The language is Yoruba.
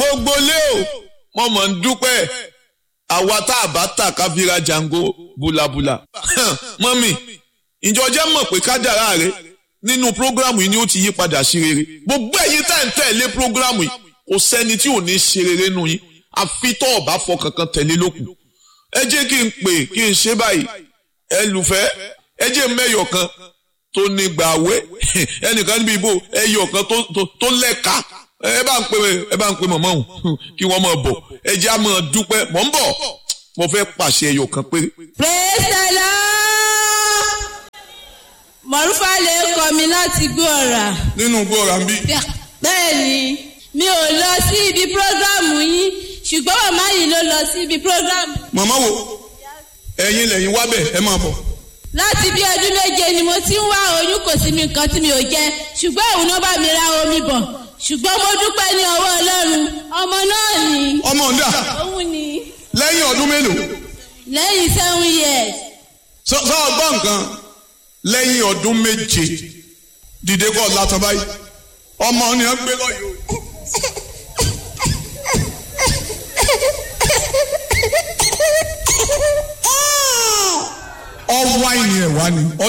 gbogbo lé o mo mọ̀ ń dúpẹ́ àwa tá a bá tà ká fi ra jango bulabula mọ́mì ìjọ jẹ́ mọ̀ pé kádàrá rẹ nínú prógrámù yìí ni ó ti yí padà sí rere gbogbo ẹ̀yin tá ń tẹ̀lé prógrámù yìí kò sẹ́ni tí ò ní ṣe rere nù yín àfi tó ọ̀bá fọ kankan tẹ̀lé lókun ẹ jẹ́ kí n pè kí n ṣe báyìí ẹ lùfẹ́ ẹ jẹ́ mẹ́yọ̀ kan tó ní gbàwé ẹnìkan níbi ìbò ẹyọ̀ kan tó lẹ́ka ẹ bá ń pè ẹ bá ń pè mọ̀mọ́ òun kí wọ́n máa bọ̀ ẹ jẹ́ á máa dúpẹ́ mọ̀ ń bọ̀ mo fẹ́ pàṣẹ ẹyọ̀ kan péré. praise the lord mọ̀rúfà lè kọ́ mi láti gbọ́ ọ̀rà. nínú gbọ́ra ń bí. bẹ́ẹ̀ni mi ò lọ sí ibi prógrámù yín ṣùgbọ́n màmá yìí ló lọ sí ibi prógrámù. màmá wo ẹ̀yin lẹ́yìn wá bẹ̀ ẹ máa bọ̀. láti bí ọdún méje ni mo ti ń wá oyún kò sí mi nǹkan tí mi ò jẹ ṣùgbọ́n òun náà bá mi ra omi bọ̀ ṣùgbọ́n mo dúpẹ́ ní ọwọ́ ọlọ́run ọmọ náà ni. ọmọ ọ̀dà òun ni lẹ́yìn ọdún mélòó. lẹ́yìn seven years. sọ sọ ọgbọ́n nǹkan lẹ́yìn ọdún méje dìde kọ́ látọ̀ báyìí ọmọ ni wọ́n gbé lọ́yọ̀ ọwọ́ àìní ẹ̀ wá ni.